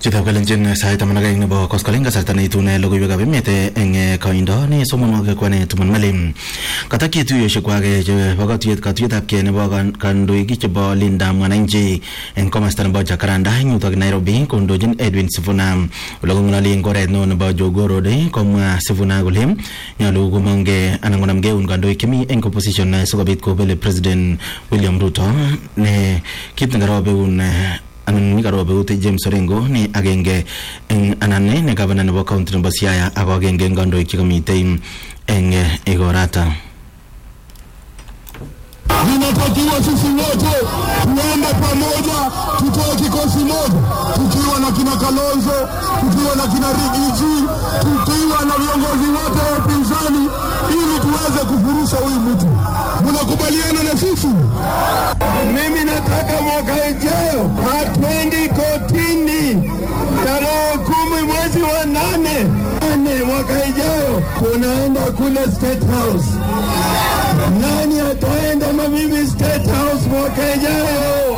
Chitab kalenjin sait taman ak aeng nebo koskoling kasarta neitune logoiwekab emet eng koindo ne somonwogik kwane tuman malim katakyi tuiyosiekwak chebo katuyet katuyetab kei nebo kandoik chebo lindab mwananchi eng komasta nebo jakaranda eng yutok nairobi kondochin edwin sifuna ole kong'ololi eng oret neo nebo jogoo road komwa sifuna kole nyolu komongke anan konamke eun kandoik chemi eng opposition sikobit kobele president william ruto ne kit nekarob eun anan nikarobe eut James Orengo ni agenge eng anan ne gavana nebo county nebo Siaya ako agenge eng kandoik chekamitei eng igorata Ninatakiwa sisi wote tuende pamoja, tutoe kikosi moja, tukiwa na kina Kalonzo, tukiwa na kina Rigiji, tukiwa na viongozi wote wa upinzani, ili tuweze kufurusha huyu mtu. Mnakubaliana na sisi? Mimi nataka mwaka ijayo hatwendi kotini tarehe kumi mwezi wa nane nane mwaka ijayo tunaenda kule State House. Nani ataenda na mimi State House mwaka ijayo?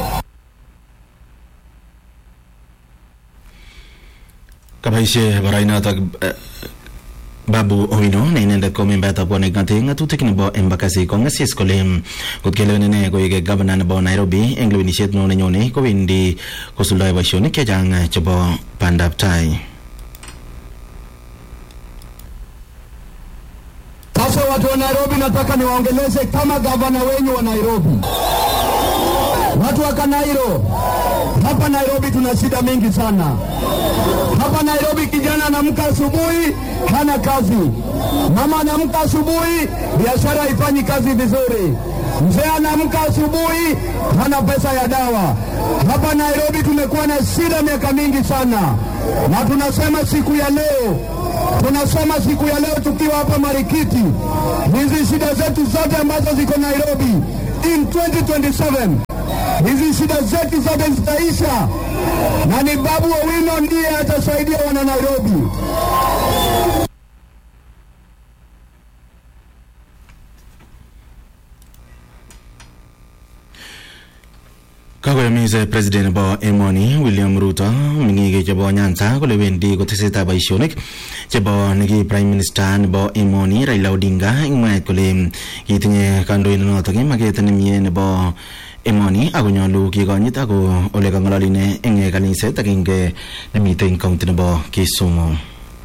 kaboisie barainotok Babu Owino ne inendet ko membayatab konek ng'ate ng'atutik nebo Embakasi kong'asis kole kot kelewen ine koek gavana nebo Nairobi eng lewenisiet neo nenyone kowendi kosuldae boisionik chechang chebo bandab tai. Sasa watu wa Nairobi, nataka niwaongeleze kama gavana wenyu wa Nairobi. Watu wa Kanairo, hapa Nairobi tuna shida mingi sana. Hapa Nairobi kijana anamka asubuhi hana kazi, mama anamka asubuhi biashara haifanyi kazi vizuri, mzee anamka asubuhi hana pesa ya dawa. Hapa Nairobi tumekuwa na shida miaka mingi sana, na tunasema siku ya leo tunasema siku ya leo tukiwa hapa Marikiti, hizi shida zetu zote ambazo ziko Nairobi in 2027 hizi shida zetu zote zitaisha, na ni Babu Owino ndiye atasaidia wana Nairobi. kakoyomis president nebo emoni William Ruto meng'ik chebo Nyanza kole wendi kotesetai boisionik chebo neki prime minister nebo emoni Raila Odinga ing mwaet kole kitinye kandoindonotok maket nemie nebo emoni ako nyolu kikonyit ako ole kang'ololi ine eng kaniset agenge nemitei eng county nebo Kisumu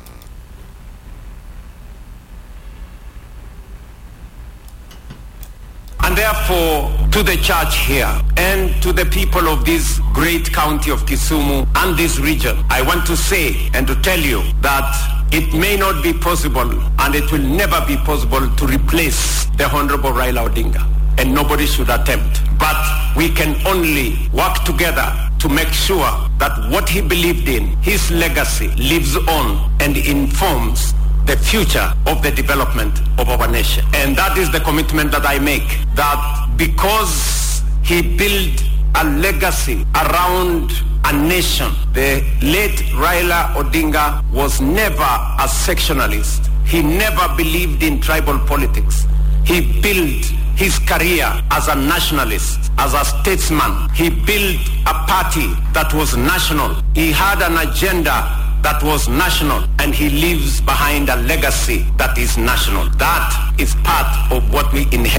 And therefore, to the church here and to the people of this great county of Kisumu and this region, I want to say and to tell you that it may not be possible and it will never be possible to replace the Honorable Raila Odinga. And nobody should attempt. But we can only work together to make sure that what he believed in, his legacy, lives on and informs the future of the development of our nation. And that is the commitment that I make, that because he built a legacy around a nation, the late Raila Odinga was never a sectionalist. He never believed in tribal politics. He built his career as a nationalist, as a statesman. He built a party that was national. He had an agenda that was national and he leaves behind a legacy that is national. That is part of what we inherit.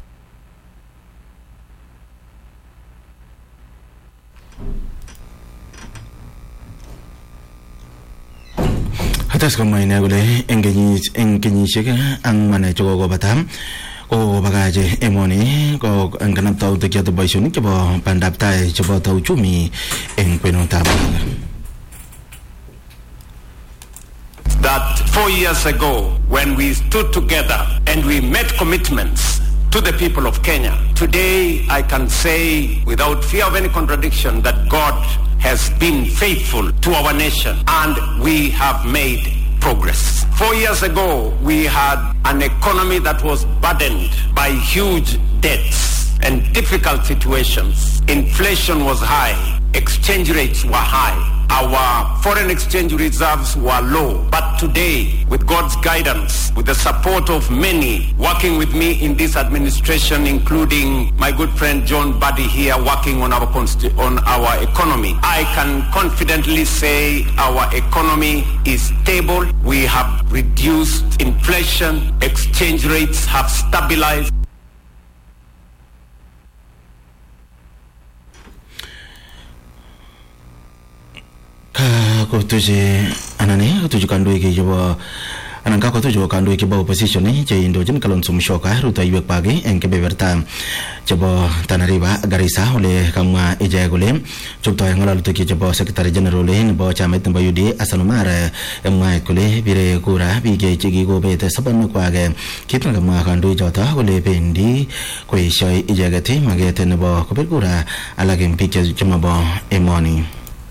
Hatas komwa ine kole eng kenyit eng kenyisiek ang'wan chekokobata kokobakach emoni ko eng kanaptautik choto boisionik chebo bandab tai cheboto uchumi eng kwenutab that four years ago when we stood together and we made commitments to the people of Kenya, today I can say without fear of any contradiction that God has been faithful to our nation and we have made progress. Four years ago, we had an economy that was burdened by huge debts and difficult situations. Inflation was high. exchange rates were high. Our foreign exchange reserves were low. But today, with God's guidance, with the support of many working with me in this administration, including my good friend John Buddy here working on our, consti- on our economy, I can confidently say our economy is stable. We have reduced inflation. Exchange rates have stabilized. ka kotuche anan eh kotuche kandoik chebo anan ka kotuche kandoik chebo opposition che indochin Kalonzo Musyoka rutoiwek kwak eng kebeberta chebo Tana River Garissa ole kamwa ichek kole choptoi ng'alalutik chebo secretary general nebo chamait nebo UDA Hassan Omar mwaet kole bire kura biik chekikobet sobonwekwak kit nekamwa kandoichoto kole bendi koeshoi icheket maket nebo kobir kura alak eng biik chemabo emoni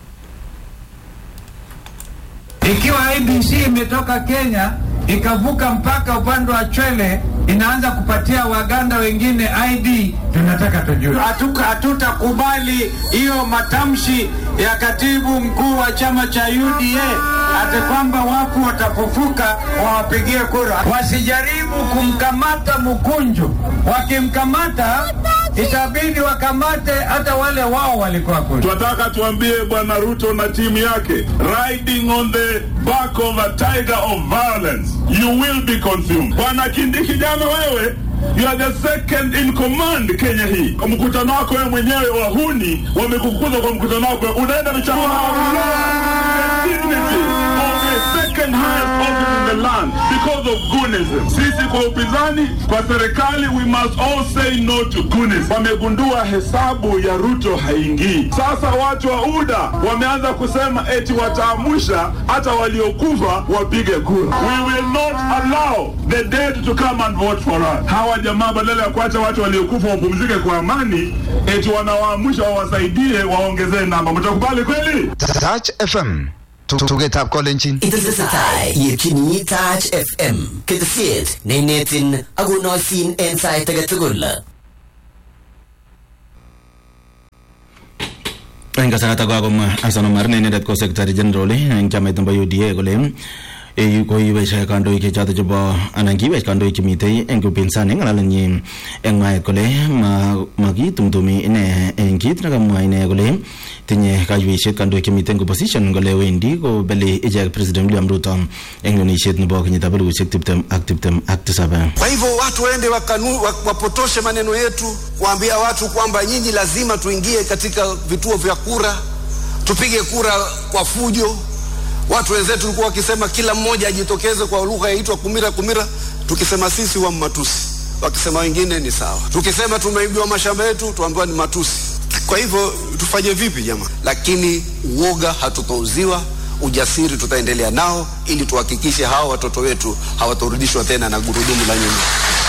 Ikiwa IBC imetoka Kenya ikavuka mpaka upande wa Chwele inaanza kupatia Waganda wengine ID, tunataka tujue. Hatuka- Hatutakubali hiyo matamshi ya katibu mkuu wa chama cha UDA ati kwamba wafu watafufuka wawapigie kura. Wasijaribu kumkamata Mkunju, wakimkamata itabidi wakamate hata wale wao walikuwa kule. Tunataka tuambie Bwana Ruto na timu yake, riding on the back of a tiger of violence, you will be consumed. Bwana Kindiki, jana wewe You are the second in command Kenya hii. Kwa mkutano wako wewe mwenyewe wahuni wamekukuza kwa mkutano wako, unaenda michana dignity of the second highest office in the land because of goonism. Sisi kwa upinzani, kwa serikali, we must all say no to goonism. Wamegundua hesabu ya Ruto haingii. Sasa watu wa UDA wameanza kusema eti wataamusha hata waliokufa wapige kura. We will not allow the dead to come and vote for us. Hawa jamaa badala ya kuacha watu waliokufa wapumzike kwa amani, eti wanawaamusha wawasaidie waongezee namba. Mtakubali kweli? Touch FM tugetab kolenjin Itesetai yetyini Touch FM ketesiet neinetin akonoisin en sait age tugul. eng kasarata kakomwa Hassan Omar ne inendet ko secretary general eng chamait nebo UDA kole eh, koiwech kandoik choto chebo anan kiwech kandoik chemitei eng upinzani ngalalenyi eng mwaet kole ma- makitumtumi ine eng kit nekamwa ine kole tinye kaiweisiet kandoik chemitei eng opposition kole wendi kobeli ichek president William Ruto eng lewenisiet nebo kenyitab elibushek tiptem ak tiptem ak tisab Kwa hivyo watu waende wakanu, wa- wapotoshe maneno yetu, kuambia watu kwamba nyinyi lazima tuingie katika vituo vya kura, tupige kura kwa fujo. Watu wenzetu walikuwa wakisema kila mmoja ajitokeze kwa lugha yaitwa kumira kumira, tukisema sisi wa matusi, wakisema wengine ni sawa. Tukisema tumeibiwa mashamba yetu, tuambiwa ni matusi. Kwa hivyo tufanye vipi jamaa? Lakini uoga hatutouziwa, ujasiri tutaendelea nao ili tuhakikishe hawa watoto wetu hawatarudishwa tena na gurudumu la nyuma.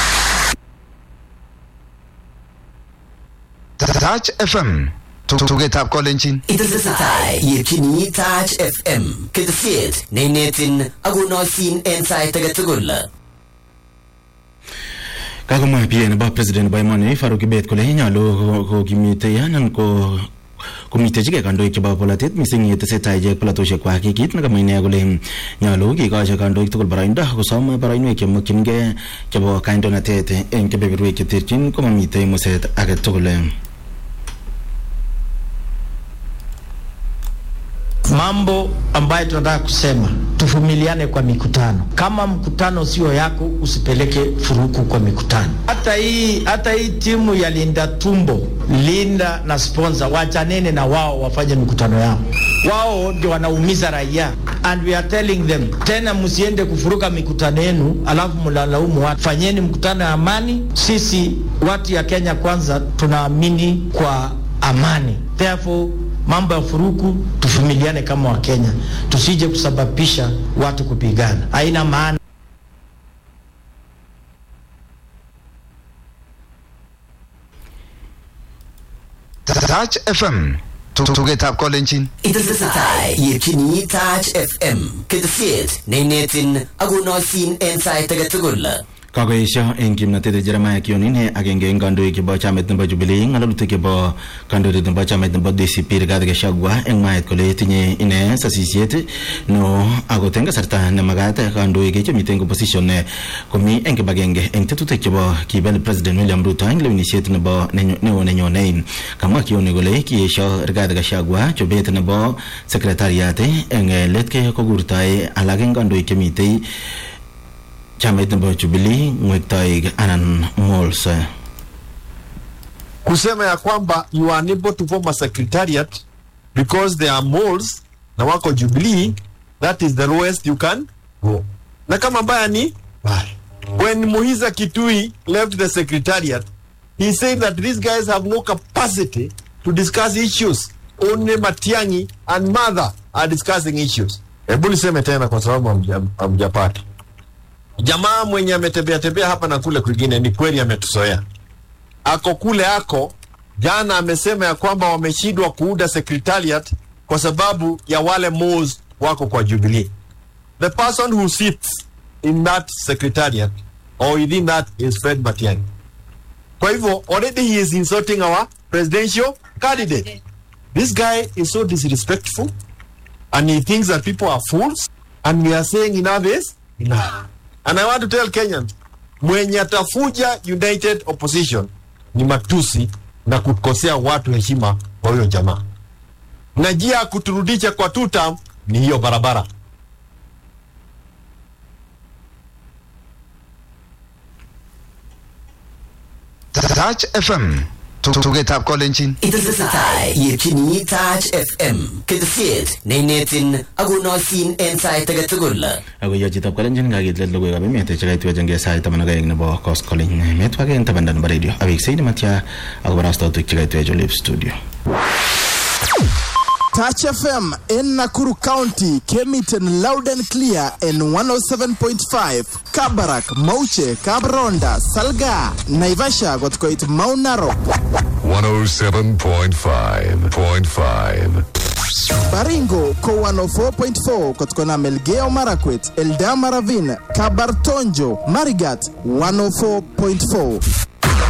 Touch FM tugetab kolenjin Itesetai yetyini Touch FM ketesiet neinetin akonoisin en sait age tugul. kakomwa pia nebo president nebo emoni Faruk Kibet kole nyolu kokimitei anan ko komitechigei kandoik chebo polatet mising yetesetai ichek polatosiek kwak kit nekamwa ine kole nyolu kikochi kandoik tugul boroindo kosom boroinwek chemokchingei chebo kandoinatet eng kebeberwek cheterchin komamitei muset age tugul mambo ambayo tunataka kusema, tuvumiliane kwa mikutano. Kama mkutano sio yako, usipeleke furuku kwa mikutano. Hata hii hata hii timu ya Linda Tumbo, Linda na sponsor, wachanene na wao wafanye mikutano yao. Wao ndio wanaumiza raia, and we are telling them tena, msiende kufuruka mikutano yenu alafu mlalaumu watu. Fanyeni mkutano ya amani. Sisi watu ya Kenya kwanza tunaamini kwa amani, therefore mambo ya furuku tuvumiliane kama Wakenya, tusije kusababisha watu kupigana, haina maana. Touch FM tugetab kolenjin Itesetai yetyini Touch FM ketesiet neinetin akonoisin en sait age tugul. kakoesho eng kimnatet Jeremiah Kionin agenge eng kandoik chebo chamait nebo Jubilee ng'alalutik chebo kandoindet nebo chamait nebo DCP Rigathi Gachagua eng mwaet kole tinye ine sasisiet no akot eng kasarta nemakat kandoik chemiten eng opposition komi eng kibagenge eng tetutik chebo kibel President William Ruto eng lewenisiet nebo neo nenyone kamwa Kioni kole kiesho Rigathi Gachagua chobet nebo secretariat eng let ke kokurtoi alak eng kandoik chemitei chamait nebo Jubilee ng'wektoik anan malls kusema ya kwamba you are unable to form a secretariat because there are malls na wako Jubilee, that is the lowest you can go. Na kama mbaya ni mbaya. When Muhiza Kitui left the secretariat, he said that these guys have no capacity to discuss issues. Only Matiangi and Mother are discussing issues. Hebu niseme tena kwa sababu hamja- hamjapata. Jamaa mwenye ametembea tembea hapa na kule kwingine, ni kweli ametuzoea ako kule ako jana amesema ya kwamba wameshindwa kuunda secretariat kwa sababu ya wale malls wako kwa Jubilee. The person who sits in that secretariat or within that is Fred Matiang'i. Kwa hivyo already he is insulting our presidential candidate. This guy is so disrespectful and he thinks that people are fools and we are saying enough is enough. And I want to tell Kenyans, mwenye atafuja united opposition ni matusi na kukosea watu heshima kwa huyo jamaa, na njia ya kuturudisha kwa two term ni hiyo barabara. Touch FM tugetab kolenjin Itesetai yetyini Touch FM ketesiet neinetin akonoisin en sait age tugul. ako yo chitab kalenjin kakitlet logoiwekab emet chekaitwechengei sait taman ak aeng nebo koskoling metwake eng tabanda nebo radio aweksei nematya akobo rastautik chekaitwech olep studio Touch FM in Nakuru County came it in loud and clear in 107.5. Kabarak, Mauche, Kabronda, Salga, Naivasha got quite Mount Narok. 107.5.5. Baringo ko 104.4 kutokana Melgeo Marakwet, Eldama Ravine, Kabartonjo, Marigat 104.4.